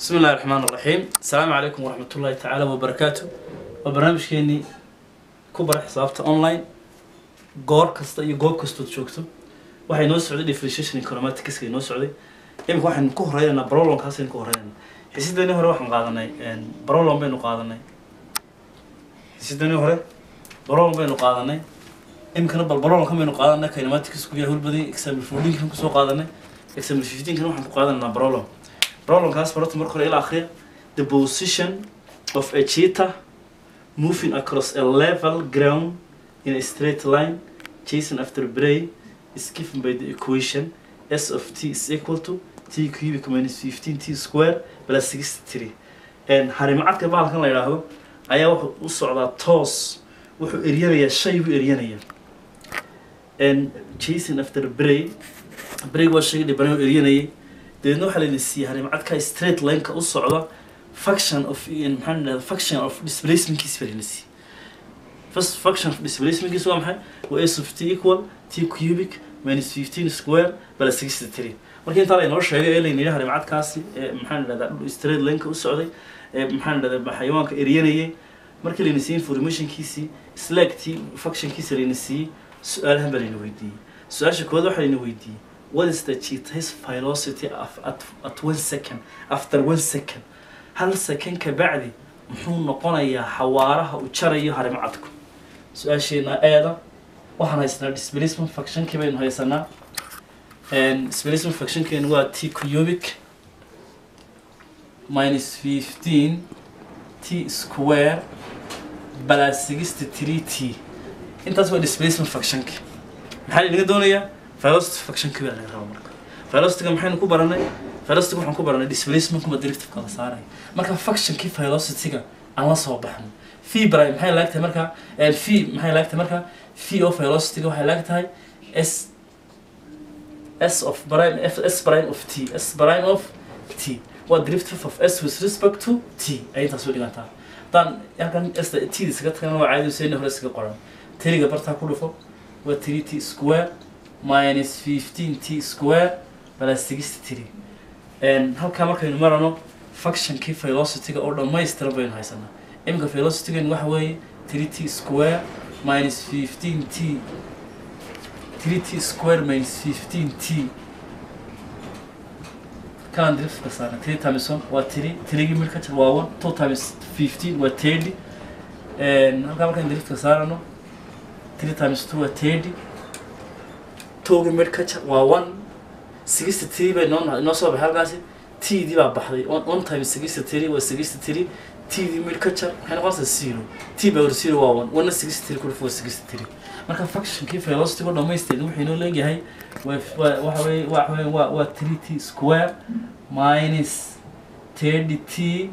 بسم الله الرحمن الرحيم السلام عليكم ورحمة الله تعالى وبركاته وبرنامج كيني كبر حسابته أونلاين goor kasta iyo goob kastood joogto waxay noo socday differentiation econometrics noo socday imika waxaynu ku horeynaa brolonkaasaynu ku horeynaa xisidani hore waxaan qaadanay brolon baynu qaadanay xisidani hore brolon baynu qaadanay imikana bal brolonka baynu qaadanay kinematics ku yahay hulbadii example fourteenkan kusoo qaadanay example fifteenkan waxaan ku qaadanaa brolon brolonkaas barota marka hore ila akhriya the position of a cheetah moving across a level ground in a straight line chasing after prey is given by the equation s of t is equal to t cubic minus 15 t square plus 63 and harimacadka bahalkan la yidhaahdo ayaa wuxuu u socdaa toos wuxuu eryanayaa shay buu eryanayaa and chasing after prey prey waa shay dhibanay oo eryanayay dabeedna waxaa layna siiyey harimacadka straight lineka u socda function of maxaa la dhahdaa function of displacementkiis baa layna siiyey first function of displacement is maxay waa s of t equal t cubic minus 15 square plus 63 marka intaa la inoo sheegay ee layna yidhaha harimacadkaasi ee maxaan dhahdaa straight lineka u socday ee maxaan dhahdaa xayawaanka eryanayay markii layna siiyey informationkiisii slagtii functionkiisa layna siiyey su-aalahan baa layna weydiiyey su-aasha koowaad waxaa layna weydiiyey what is the cheetah's velocity of, at, at one second after one second hal second ka bacdi muxuu noqonayaa xawaaraha uu jarayo harimacadku su-aasheena eeda waxaan haysanaa displacement functionkii baynu haysanaa displacement functionkeenu waa t cubic minus fifteen t square plus sixty three t intaas waa displacement functionki maxaa inaga doonayaa velocity functionki baa laga rabaa marka velocityga maxaynu ku baranay velocity waxaan ku baranay displacement kuma derivative kala saaraya marka functionkii velocityga aan la soo baxno v prime maxay laag tahay marka v maxay laag tahay marka v of velocityga waxay laag tahay s s of prime f s prime of t s prime of t waa derivative of s with respect to t ay intaas u dhigantaa haddaan halkan s t isaga tagana waa caadi useyni hore isaga qoran tiriga bartaa ku dhufo waa three t square minus fifteen t square plus sixty three halkaa markaynu marano functionkii velocityga oo dhammaystiran baynu haysanaa iminka velocitygan waxa weeye three t square minus fifteen t three t square minus fifteen t kalan driftka saarna three times one waa three threegii mid ka jar waa one two times fifteen waa thirty halkaa markaan driftka saarano three times two waa thirty towgii mid ka jar waa one sixty three bay noo noo soo baxay halkaasi t dii baa baxday one times sixty three waa sixty three t dii mid ka jar waxay noqonaysaa zero t power zero waa one one sixty three kudhuf waa sixty three marka functionkii velocity oo dhamaystiran wuxuu inoo leeyahay waxa weye waxa weye waa waa three t square minus thirty t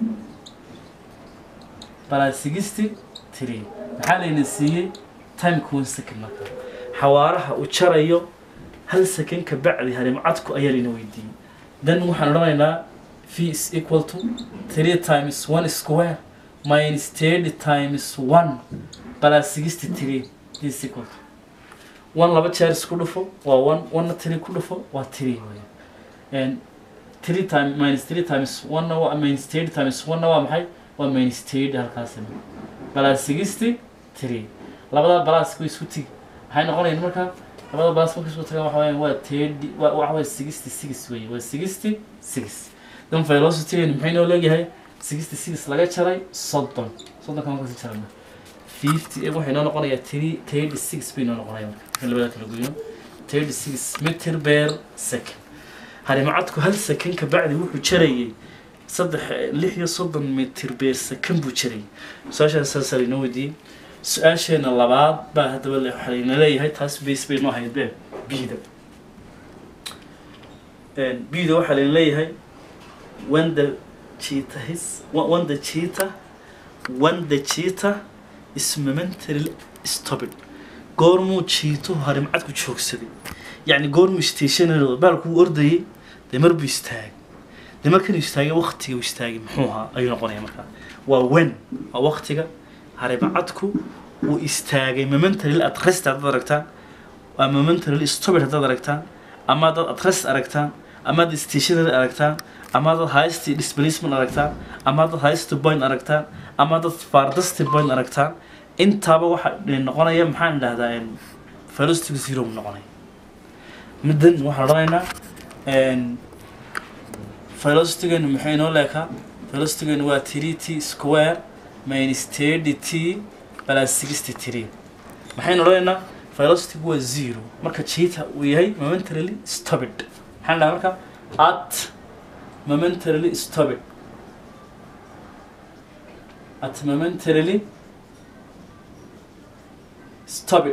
plus sixty three maxaa layna siiyey timeka one second marka xawaaraha uu jarayo hal second ka bacdi harimcadku ayaa layna weydiiyey then waxaan odhanaynaa v is equal to three times one square minus thirty times one plus sixty three is equal to one laba jeer isku dhufo waa one one three ku dhufo waa three weya and three time minus three times one waa minus thirty times one waa maxay waa minus thirty halkaasina plus sixty three labada balaska isku tigi maxay noqonayaan markaa labada baas marka isku tagaan waxa weeyaan waa thirty waa waxa weeye sixty six weeye waa sixty six dan velocitygeenu maxay noo leeyahay sixty six laga jaray soddon soddonka marka si jarana fifty ee waxay noo noqonayaa three thirty six bay noo noqonaya marka marka labada kala goyno thirty six meter per second harimacadku hal second ka bacdi wuxuu jarayay saddex lix iyo soddon meter per second buu jarayay su-aashaas saasaa laynoo weydiiyey su-aasheena labaad baa haddaba waxaa layna leeyahay taas base bay noo hayd be bida bida waxaa layna leeyahay when the cheetah is when the cheetah when the cheetah is momentarily stopped goormuu jiituhu harimcadku joogsaday yacni goormuu stationary baalku uu ordayay dee mar buu istaagay dee markanuu istaagay waktiga uu istaagay muxuu ahaa ayuu noqonaya markaa waa when waa waktiga harimcadku uu istaagay momentarily at rest haddaad aragtaan waa momentarily stopped haddaad aragtaan ama haddaad at rest aragtaan amaad stationary aragtaan ama dad highest displacement aragtaan ama dad highest point aragtaan ama dad farthest point aragtaan intaaba waxa noqonaya maxaan idhahdaa velocity zero buu noqonaya middan waxaan odhanaynaa velocitygeenu maxay inoo leekaa velocitygeenu waa three t square minus thirty t plus sixty three maxaynu odhanaynaa velocitygu waa zero marka jita uu yahay momentarily stopid maxaan dhahaa marka at momentarily stopid at momentarily stopid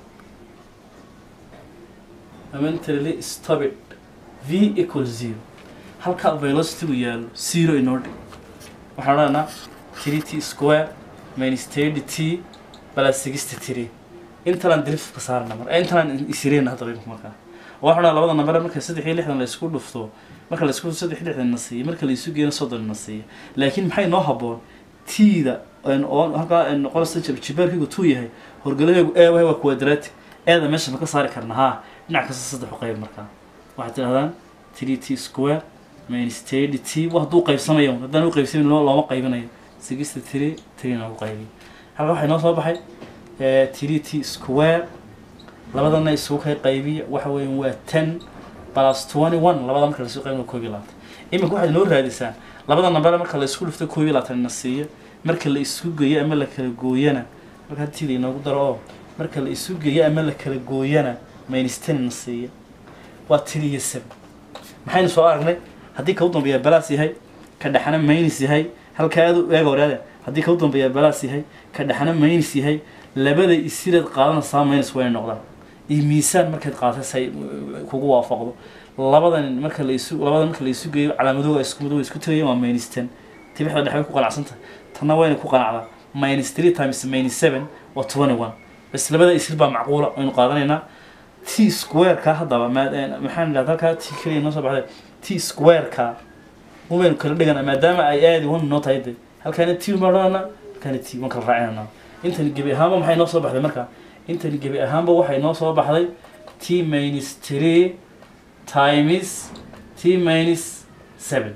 momentarily stopid v equals zero halka velocity uu yaalo zero inoo dhig waxaan odhanaa three t square minus thirty t plus sixty three intalaan drift ka saarna mar intalaan isireyna hadda qeybka markaa waxaan odhanaa labada namber marka saddex iyo lixdan la isku dhufto marka la isku dhufto saddex iyo lixdan na siiyo marka la isu geeno soddon na siiyo laakiin maxay noo habboon t-da oo halkaa noqonaysa jibaarkaygu tuu yahay horgalaheegu ee wahay waa quadratic eeda meesha ma ka saari karna haa dhinac kasta saddex u qayb markaa waxaad tidhahdaan three t square minus thirty t wa hadduu qaybsamayo haddaan u qaybsamin loo looma qaybinayo sixty three three noogu qaybiyo halka waxay noo soo baxay three t square labadana isugu kay qaybiya waxa weeyaan waa ten plus twenty one labada marka laisku qaybina koob iyo labaatan iminka waxaad noo raadisaa labada namber marka la isku dhufto koob iyo labaatan na siiyo marka la isku geeyo ama la kala gooyana marka hadii la inoogu daro oo marka la isu geeyo ama la kala gooyana minus ten na siiyo waa three iyo seven maxaynu soo aragnay haddii ka u dambeeya balaas yahay ka dhexana minus yahay halka aad u eega waraada haddii ka u dambeeya balaas yahay ka dhexana minus yahay labada isireed qaadanaysaa minus way noqdaan iyo miisaan markaad qaatay say kugu waafaqdo labadan marka la isu labada marka la isu geeyo calaamadooga isku mid isku tagayaan waa minus ten tibixda dhexe way ku qanacsan tahay tanna wayna ku qanacdaa minus three times minus seven waa twenty one bas labada isir baa macquula aynu qaadanaynaa t square-ka haddaba maxaan idhahda halkaa t keliya noo soo baxday t square-ka umaynu kala dhigana maadaama ay aadi one noo tahay de halkaana t uma odhanana halkaana t waan kala raacinana intani gebi ahaanba maxay noo soo baxday marka intani gebi ahaanba waxay noo soo baxday t minus three times t minus seven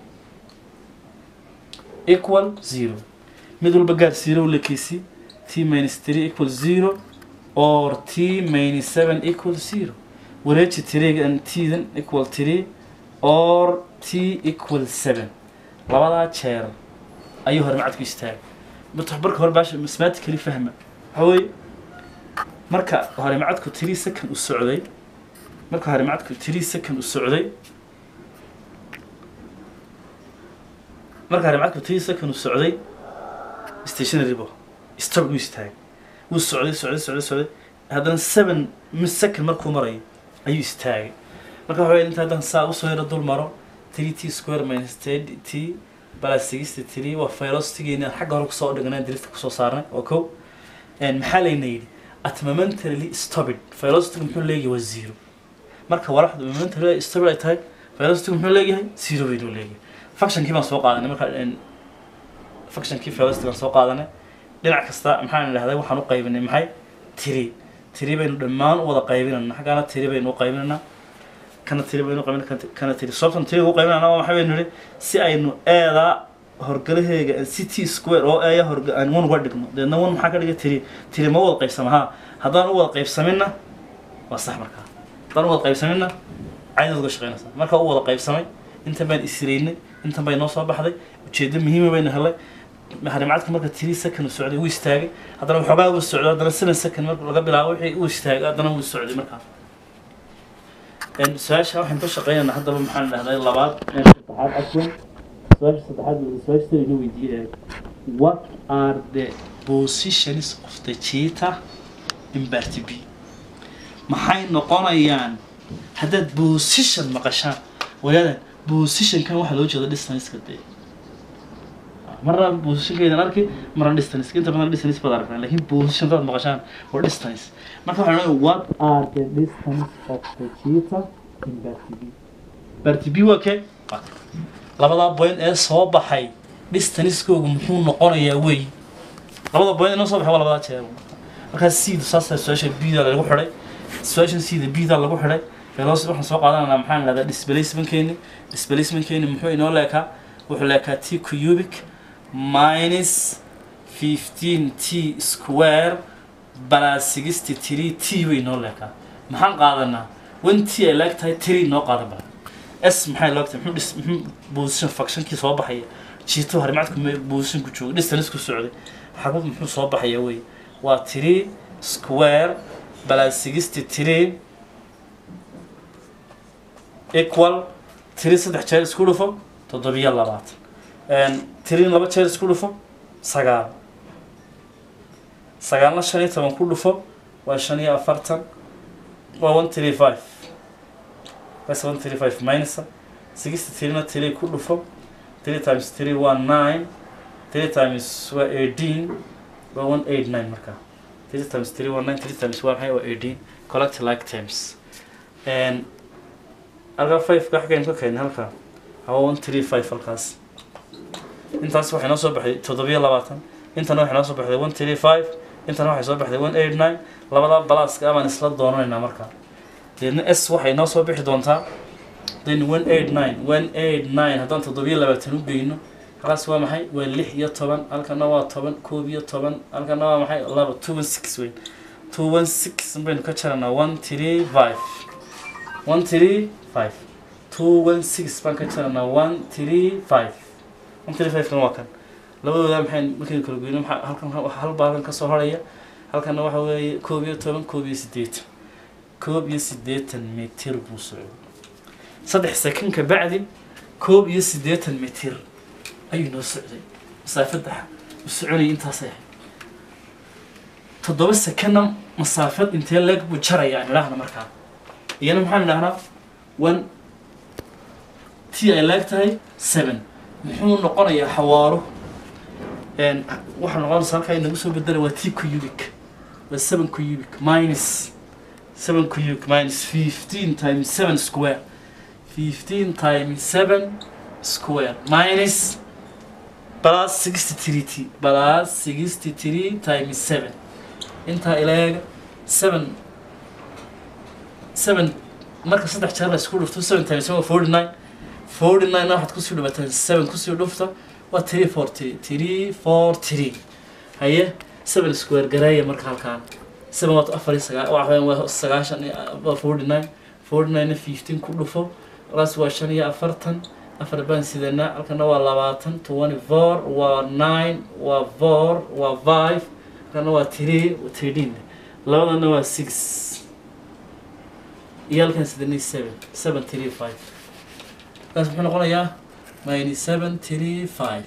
equal zero mid walba gaar zero lekeysi t minus three equal zero or t minus seven equal zero wareeji tiriga and t-dan equal three or t equal seven labadaa jeer ayuu hore macadku istaagay marka hore baasha mathematically fahma waxa weeye marka hore macadku three second u socday marka hore macadku three second u socday marka hore macadku three second u socday stationary bo stop u istaagay wuu socday socday socday socday haddana seven second markuu marayo ayuu istaagay marka waxa weeye inta haddaan saa usoo yaro dul maro three t square minus thirty t plus sixty three waa velocitygeena xagga hore kusoo dhignay drifta kusoo saarnay oo kow maxaa layna yidhi at momentarily stopid velocitygu muxuu leeyahay waa zero marka walaxdu momentarily stopid ay tahay velocitygu muxuu leeyahay zero baynu leeyahay functionkii baan soo qaadanay marka functionkii velocity baan soo qaadanay dhinac kasta maxaan idhahday waxaan u qaybinay maxay tiri tiri baynu dhammaan u wada qaybinayna xaggaana tiri baynu u qaybinaynaa kana tiri baynu qaybina kana tiri sababtan tiri ugu qaybinayna waa maxay baynu nidhi si aynu eedaa horgalaheega c t square oo eeya horga aan one uga dhigno deedna one maxaa ka dhiga tiri tiri ma wada qaybsama ha haddaan u wada qaybsaminna waa sax markaa haddaan u wada qaybsaminna caynaad uga shaqaynaysaa marka u wada qaybsamay intan baan isiraynay intan bay noo soo baxday ujeeddo muhiima baynu helay harimacadka marka tiri second uu socday wuu istaagay haddana waxoogaa uu socdo haddana seven second marka laga bilaabo wixii uu istaagay haddana wuu socday markaa su-aasha waxaan ka shaqeynaynaa haddaba maxaan dhahday labaad saddexaad afwan su-aasha saddexaad su-aasha tani inoo weydiiyay what are the positions of the cheetah in part b maxay noqonayaan haddaad position maqashaan walaada positionkan waxaa loo jeeda distanceka dee marna positionkeedan arki marna distance inta badan distance baad aragtaan laakiin position daad maqashaan waa distance marka waxaan leeyahay what are the distance of the cheetah in part b part b waa kee labadaa point ee soo baxay distancekoogu muxuu noqonayaa wey labada point inoo soo baxay waa labadaa jeer markaa seed saasa su-aasha bda lagu xidhay su-aashan seeda bda lagu xidhay velocity waxaan soo qaadananaa maxaan lahdaa displacementkeeni displacementkeeni muxuu inoo leekaa wuxuu leekaa t cubic minus 15 t square plus 63 t bay inoo leekaa maxaan qaadanaa wen t ay leeg tahay tiri inoo qaadan bala s maxay leeg tahay muxuu dhis muxuu position functionkii soo baxaya jiito harimacadku me position ku jooga distance ku socday xabad muxuu soo baxaya wey waa tiri square plus 63 equal tiri saddex jeer isku dhufo toddobiyo labaatan tirin laba jeer isku dhufo sagaal sagaalna shan iyo toban ku dhufo waa shan iyo afartan waa one three five bas one three five minus sixty tirina tiri ku dhufo three times three waa nine three times waa eighteen waa one eight nine markaa three times three waa nine three times waa maxay waa eighteen collect like times and halkaa five ka xagaynu ka keenay halkaa hawa one three five halkaas intaas waxay noo soo baxday toddobiyo labaatan intana waxay noo soo baxday one three five intana waxay soo baxday one eight nine labadaa balaaska abaan isla doonanaynaa markaa deedna s waxay noo soo bixi doontaa then one eight nine one eight nine haddaan toddobiyo labaatan u geyno halkaas waa maxay waa lix iyo toban halkana waa toban koob iyo toban halkana waa maxay laba two one six weyn two one six baynu ka jaranaa one three five one three five two one six baan ka jaranaa one three five one three five kan waa kan labadooda maxay markaynu kala goyno maxaa halkan waxa hal baa halkan kasoo horaya halkana waxa weeye koob iyo toban koob iyo siddeetan koob iyo siddeetan mitir buu socday saddex sakan ka bacdi koob iyo siddeetan mitir ayuu noo socday masaafadda u soconayay intaasay ahayd toddoba sakanna masaafad intee leeg buu jaraya aan idhaahna markaa iyana maxaan idhahnaa one t ay leeg tahay seven muxuu noqonayaa xawaaro waxaa noqonaysa halkaa inagu soo bedela waa t cubic waa seven cubic minus seven cubic minus fifteen times seven square fifteen times seven square minus plus sixty three t plus sixty three times seven intaa ilaaga seven seven marka saddex jeer la isku dhufto seven times seven waa forty nine forty nine waxaad kusii dhufataan seven kusii dhufta waa three four three three four three haye seven square gareeya marka halkaan seven waa afar iyo sagaa waxa waa sagaashan waa forty nine forty nine fifteen ku dhufo alaas waa shan iyo afartan afar baan sidanaa halkana waa labaatan twenty four waa nine waa four waa five halkana waa three thirteen labadana waa six iyo halkan sidanay seven seven three five kaas muxuu noqonayaa minus seven three five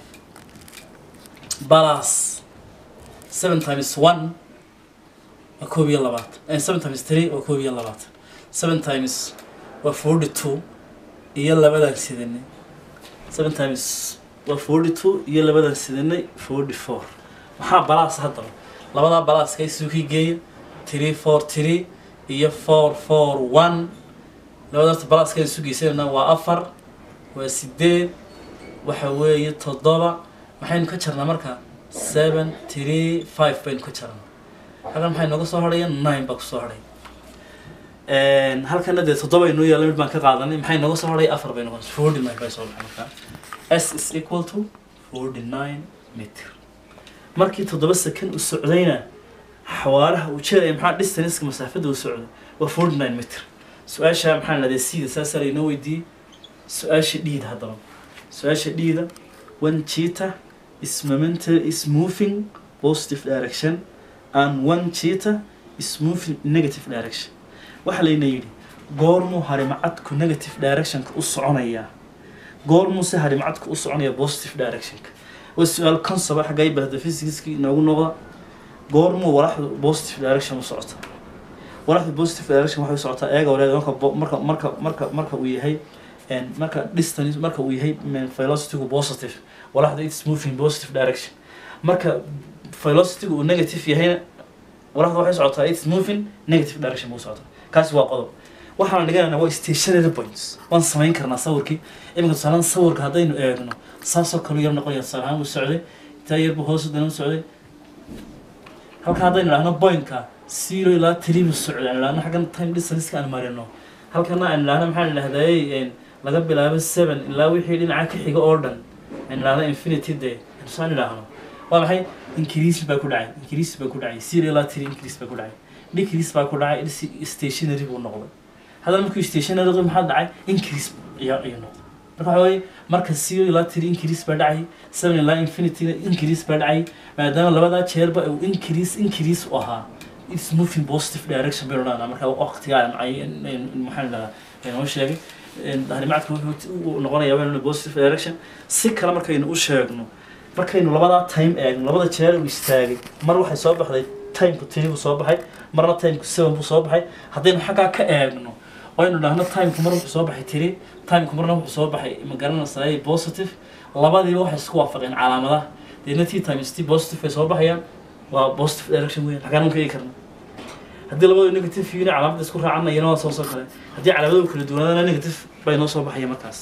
plus seven times one waa koob iyo labaatan seven times three waa koob iyo labaatan seven times waa forty two iyo labadan sidanay seven times waa forty two iyo labadan sidanay forty four maxaa balaas haddaba labadaa balaaska isukii geeya three four three iyo four four one labadaas balaaska isu geysanayna waa afar waa sideed waxa weeye toddoba maxaynu ka jarnaa marka seven three five baynu ka jarnaa halkan maxay nooga soo hadhaya nine baa kusoo hadhay halkana dee toddoba inoo yaalla mid baan ka qaadanay maxay nooga soo hadhay afar bay noqonaysa forty nine bay soo baxay markaa s is equal to forty nine meter markii toddoba second u socdayna xawaaraha uu jeedaya maxaa distanceka masaafada uu socday waa forty nine meter su-aasha maxaa lahday sida saasaa laynoo weydiiyey su-aasha dhiida haddaba su-aasha dhiida one cheetah is momental is moving positive direction and one cheetah is moving in negative direction waxaa layna yidhi goormuu harimacadku negative directionka u soconayaa goormuuse harimacadku u soconaya positive directionka waa su-aal consoba xaggay bahda physicska inoogu noqda goormuu walaxdu positive direction u socota walaxdu positive direction waxay u socotaa eega waleeda marka bo- marka marka marka marka uu yahay and marka distance marka uu yahay mm, velocity-gu positive walaxdu it's moving positive direction marka velocity-gu uu negative yahayna walaxdu waxay socotaa it's moving negative direction buu socotaa kaasi waa qodob waxaan dhiganaynaa waa stationary points waan samayn karnaa sawirkii iminka tusaalaan sawirka haddaynu eegno saasoo kale yar noqonaya tusaale ahaan uu socday intaa yar buu hoos dana u socday halka haddaynu idhaahno pointka zero ilaa three buu socday aan idhaahno xaggan time distance aan marino halkana aan idhahna maxaan idhahday laga bilaabo seven ilaa wixii dhinaca ka xiga oo dhan aan idhahda infinity de saan idhaahno waa maxay increase baa ku dhacay increase baa ku dhacay zero ilaa three increase baa ku dhacay decrease baa ku dhacay is- stationary buu noqday haddana markuu stationary noqday maxaa dhacay increase ayaa ayuu noqday marka waxa weeye marka zero ilaa three increase baa dhacay seven ilaa infinity increase baa dhacay maadaama labadaa jeerba uu increase increase u ahaa it's moving positive direction baynu dhahnaa marka waqtigaa ay maxaan dhahaa inoo sheegay harimacadka wuxuu noqonayaa baynu positive direction si kale markaynu u sheegno markaynu labadaa time eegno labada jeer uu istaagay mar waxay soo baxday timeku three buu soo baxay marna timeku seven buu soo baxay haddaynu xaggaa ka eegno aynu dhahno timeku mar wuxuu soo baxay three timeku marna wuxuu soo baxay ma garanaysaa positive labadiiba waxay isku waafaqeen calaamadaha deedna t times t positive ay soo baxayaan waa positive direction weyn xaggaan ka eegi karna haddii labadu negative yihiin calaamada isku raacana iyana waa soo soo kale haddii calaamadu kala duwanaadana negative bay noo soo baxaya markaas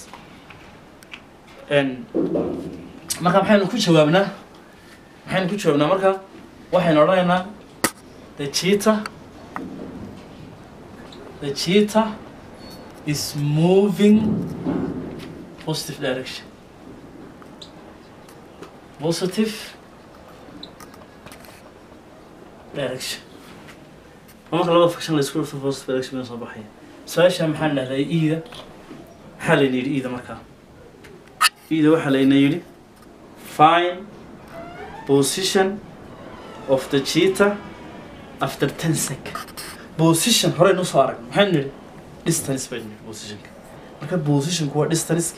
marka maxaynu ku jawaabnaa maxaynu ku jawaabnaa marka waxaynu odhanaynaa the cheetah the cheetah is moving positive direction positive direction marka labada faction la isku dhufto positive direction bay soo baxaya su-aasha maxaan dhahday iida maxaa layna yidhi iida markaa iida waxaa layna yidhi find position of the cheetah after 10 seconds position horey noo soo aragno maxaynu nidhi distance baynu nidhi positionka marka positionku waa distanceki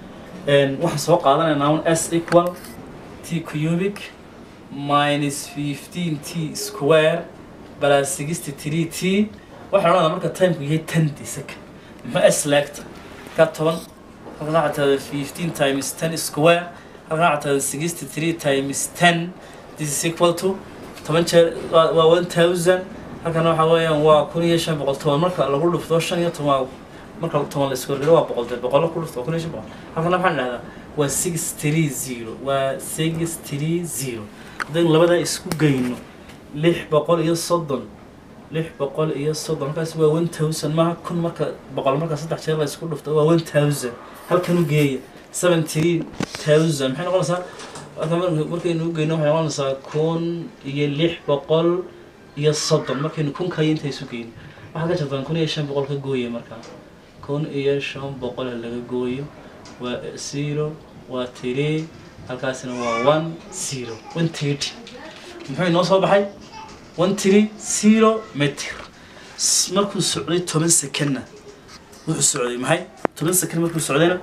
waxaan soo qaadanaynaa un s equal t cubic minus 15 t square plus 63 t waxaan odhanaa marka timeku yahay 10 second ma s leegta ka toban halkan waxaa tahda 15 times 10 square halkan waxaa tahda 63 times 10 this is equal to toban jeer waa waa 1000 halkan waxa weeyaan waa kun iyo shan boqol toban marka lagu dhufto shan iyo toban marka toban la isku horgelo waa boqol dee boqol ku dhufto waa kun iyo shan boqol halkana maxaan dhahdaa waa six three zero waa six three zero haddaynu labadaa isku geyno lix boqol iyo soddon lix boqol iyo soddon markaas waa one thousand maaha kun marka boqol marka saddex jeer la isku dhufto waa one thousand halkan u geeya seven three thousand maxay noqonaysaa halkan mar- markaynu u geyno waxay noqonaysaa kun iyo lix boqol iyo soddon markaynu kunka iyo inta isu geyno waxaa ka jirtaan kun iyo shan boqol ka gooya markaa kun iyo shan boqol laga gooyo waa zero waa three halkaasina waa one zero one thirty muxuu inoo soo baxay one three zero meter S- markuu socday toban secondna wuxuu socday maxay toban second markuu socdayna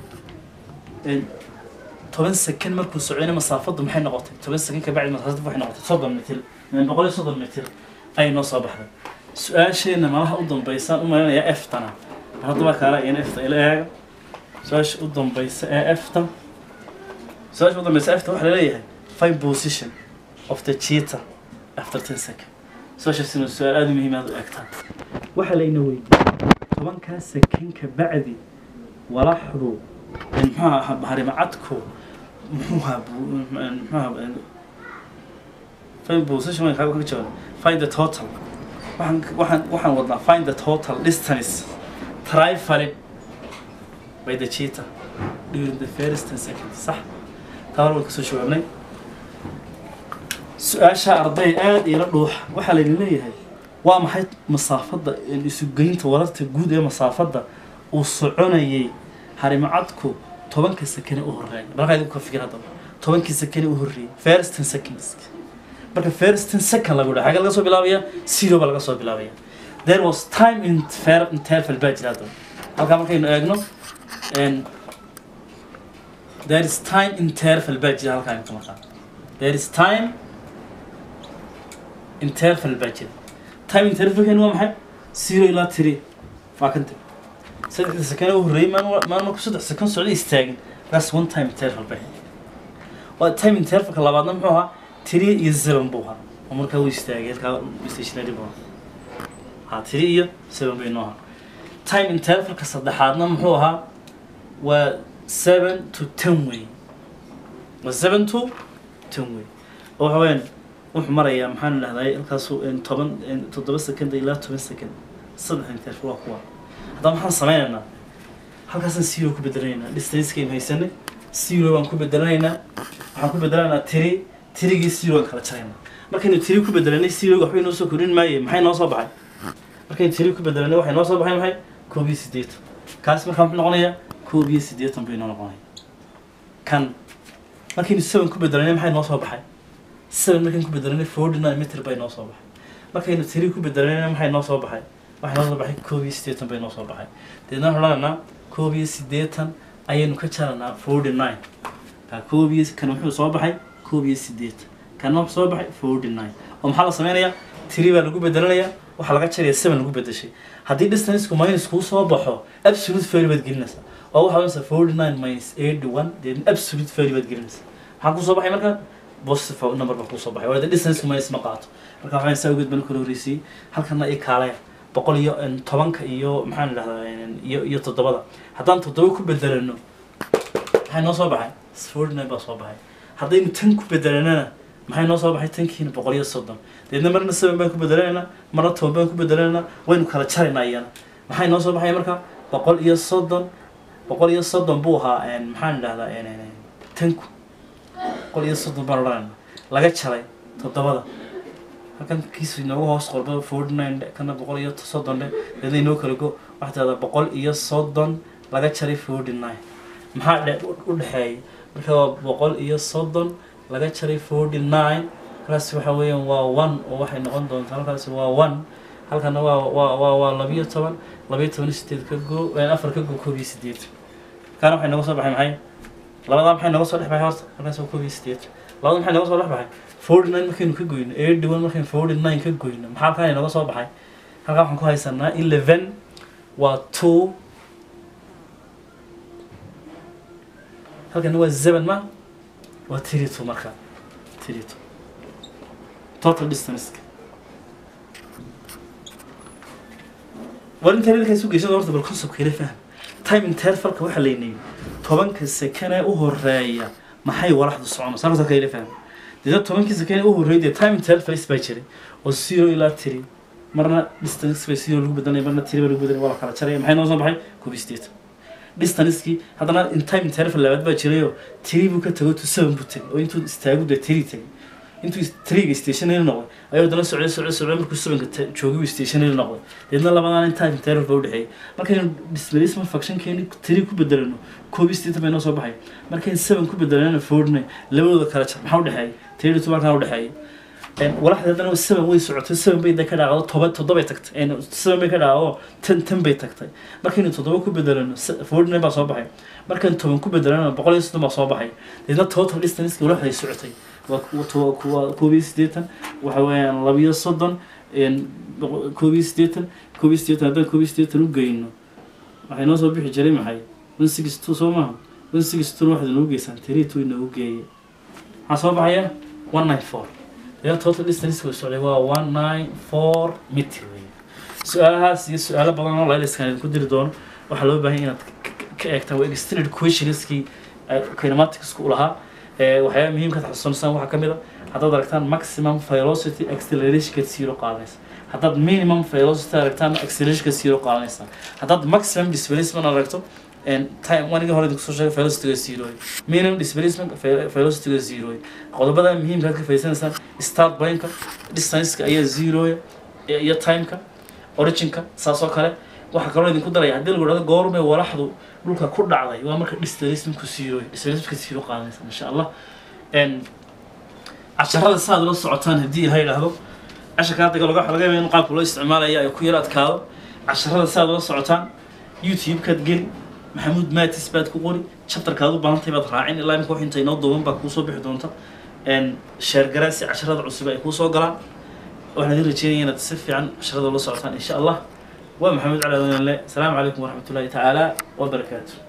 een, toban second markuu socdayna masaafadu maxay noqotay toban second ka bacdi masaafadu waxay noqotay soddon mitir een, boqol iyo soddon mitir ayay noo soo baxday su-aasheena malaha u dambeysaan u maleynayaa eftana haddaba kaala iyana efta ila eega su-aasha u dambeysa ee efta su-aasha u dambeysa efta waxaa laleeyahay find position of the cheetah after ten second su-aashaasina su-aal aada u muhiim aad u eegtaan waxaa layna weydiiyey tobankaa second ka bacdi walaxdu muxuu ahaa harimacadku muxuu ahaa bu- muxuu ahaa find position waan kaaga ka jawaab find the total waxaan waxaan waxaan wadnaa find the total distance traveling by the cheetah during the first ten seconds sax taa hore waan kasoo jawaabnay su-aasha arday aada ila dhuux waxaa layna leeyahay waa maxay masaafadda isugeynta wararta guud ee masaafadda uu soconayay harimacadku tobanka sakane u horeeya markaa idinku ka fikir haddaba tobankii sakane u horreeyay first ten seconds marka first ten second lagu dhaha xagee laga soo bilaabaya zero baa laga soo bilaabaya there was time in fair interval baa jira haddaba halkaa markaynu eegno and there is time interval baa jira halkaa inta markaa there is time interval baa jira time intervalkeenu waa maxay zero ilaa three waa kan tag saddexda sakane u horreeyay maan maan marku saddex second socda istaagin that's one time interval bay waa time intervalka labaadna muxuu ahaa three iyo seven buu ahaa oo markaa uu istaagay halkaa stationary buu ahaa ha three iyo seven bay noo ahaa time intervalka saddexaadna muxuu ahaa waa seven to ten way waa seven to ten way oo waxa weyaan wuxuu marayaa maxaan dhahday halkaasu toban toddoba second ilaa toban second saddex interval waa kuwa haddaba maxaan sameynaynaa halkaasaan zero ku bedelanaynaa distancekaynu haysanay zero baan ku bedelanaynaa waxaan ku bedelanaynaa tiri tirigii zero aan kala jaraynaa markaynu tiri ku bedelanay zero waxbay noo soo kordhin maaye maxay noo soo baxay markaynu tiri ku bedelanay waxay noo soo baxay maxay koob iyo siddeetan kaas markaa muxuu noqonayaa koob iyo siddeetan bay noo noqonaya kan markaynu seven ku bedelanay maxay noo soo baxay seven markaynu ku bedelanay forty nine meter bay noo soo baxay markaynu tiri ku bedelanay maxay noo soo baxay waxay noo soo baxay koob iyo siddeetan bay noo soo baxay deedna waxaan odhanaynaa koob iyo siddeetan ayaynu ka jaranaa forty nine ka koob iyo kan wuxuu soo baxay koob iyo siddeetan kana wuxuu soo baxay forty nine oo maxaa la sameynayaa tiri baa lagu bedelanayaa waxaa laga jaraya seven lagu bedeshay haddii distanceku minus kuu soo baxo absolute value baad gelinaysaa oo waxaa oranaysaa forty nine minus eighty one then absolute value baad gelinaysaa maxaa kusoo baxay marka positive number baa kusoo baxay waa distanceku minus ma qaato marka waxaan saa ugeed baan kala horreysiyey halkana i kaalaya boqol iyo tobanka iyo maxaan idhahdaa iyo iyo toddobada haddaan toddoba ku bedelano maxay noo soo baxay forty nine baa soo baxay haddaynu tan ku bedelanana maxay noo soo baxay tankiina boqol iyo soddon deedna marna seven baan ku bedelanaynaa marna toban baan ku bedelanaynaa waynu kala jaraynaa iyana maxay noo soo baxay marka boqol iyo soddon boqol iyo soddon buu ahaa maxaan idhahdaa tanku boqol iyo soddon baan odhanaynaa laga jaray toddobada halkan kiisu inoogu hoos qorba forty nine kana boqol iyo soddon dhe deedna inoo kala go waxaa tirahdaa boqol iyo soddon laga jaray forty nine maxaa dhe u dhexeeya marka waa boqol iyo soddon laga jaray forty nine halkaas waxa weeyaan waa one oo waxay noqon doontaa halkaasi waa one halkana waa waa waa waa labiyo toban labiyo toban iyo sideed ka go afar ka go koob iyo sideed kaana waxay nooga soo baxay maxay labadaa maxay nooga soo dhex baxay horta halkaas waa koob iyo sideed labada maxay nooga soo dhex baxay forty nine markaynu ka goyno eighty one markaynu forty nine ka goyno maxaa halkaan nooga soo baxay halkaa waxaan ku haysanaa eleven waa two halkana waa seven ma waa three two marka three two total distance war inta reerka isu geysada horta bal concept kale faham time intervalka waxaa laynayay tobanka sekane u horeeya maxay walaxdu soconaysa horta kale faham dida tobankii sekane u horeeyay dee time intervals baa jiray oo zero ilaa three marna distance bay zero lagu bedelanaya marna three baa lagu bedelanaya waa la kala jaraya maxay noo soo baxay koob iyo siddeetan distancekii haddana in time interval labaad baa jirayoo three buu ka tago to seven buu tegay oo intuu istaagu dee three tegay intuu triga stationary noqday ayuu haddana socday socday socday markuu sevenka joogay uu stationary noqday deedna labadaan in time interval baa udhexeeyay markaynu displacement functionkeeni three ku bedelano koob iyo siddeetan bay noo soo baxay markaynu seven ku bedelanana forty nine labadooda kala jar maxaa udhexeeyay three two markaan udhexeeyay walaxda haddana seven way socotay seven bay ka dhaacdo toba toddobay tagtay seven bay ka dhaacdo ten ten bay tagtay markaynu toddoba ku bedelano forty nine baa soo baxay markaynu toban ku bedelano boqol iyo soddon baa soo baxay deedna total distance walaxday socotay waa kuwa koob iyo siddeetan waxa weeyaan labiyo soddon koob iyo siddeetan koob iyo siddeetan haddaan koob iyo siddeetan u geyno waxay noo soo bixi jiray maxay one six two soo maaha one six two waxaad inoogu geysaan three two inoogu geeye maxaa soo baxaya one nine four deedna total distance way socday waa one nine four meter weeye su-aalahaas iyo su-aalo badan oo layliskan idinku diri doono waxaa loo baahan inaad ka eegtaan waa extended questionskii kinematicsku u lahaa waxyaaba muhiimka xasuusanaysan waxaa ka mid a haddaad aragtaan maximum velocity accelerationka zero qaadanaysa haddaad minimum velocity aragtaan accelerationka zero qaadanaysa haddaad maximum displacement aragto time wanigii hore idinku soo sheegay velocityga zero minimum displacement velocityga zero qodobada muhiimka aad ka faidsanaysaan start planeka distanceka ayaa zero iyo timeka originka saas oo kale waxaa kaloo idinku daraya haddii lagu dhahdo goormay walaxdu dhulka ku dhacday waa marka displacement-ku zero displacement-ka zero qaadanaysa insha allah casharada saad ula socotaan haddii ilaha yidhaahdo casharka hadda laga laga yaaba in qaabka loo isticmaalaya ay ku yar adkaado casharada saad ula socotaan youtube-kaad geli maxamuud matis baad ku qori chapterkaad u baahantahay baad raacin ilaa imika wax inta inoo duuban baa kuusoo bixi doonta sheer garaan si casharada cusub ay kuusoo galaan waxaan idin rajeynaya inaad si fiican casharada ula socotaan insha allah ومحمد علي السلام عليكم ورحمة الله تعالى وبركاته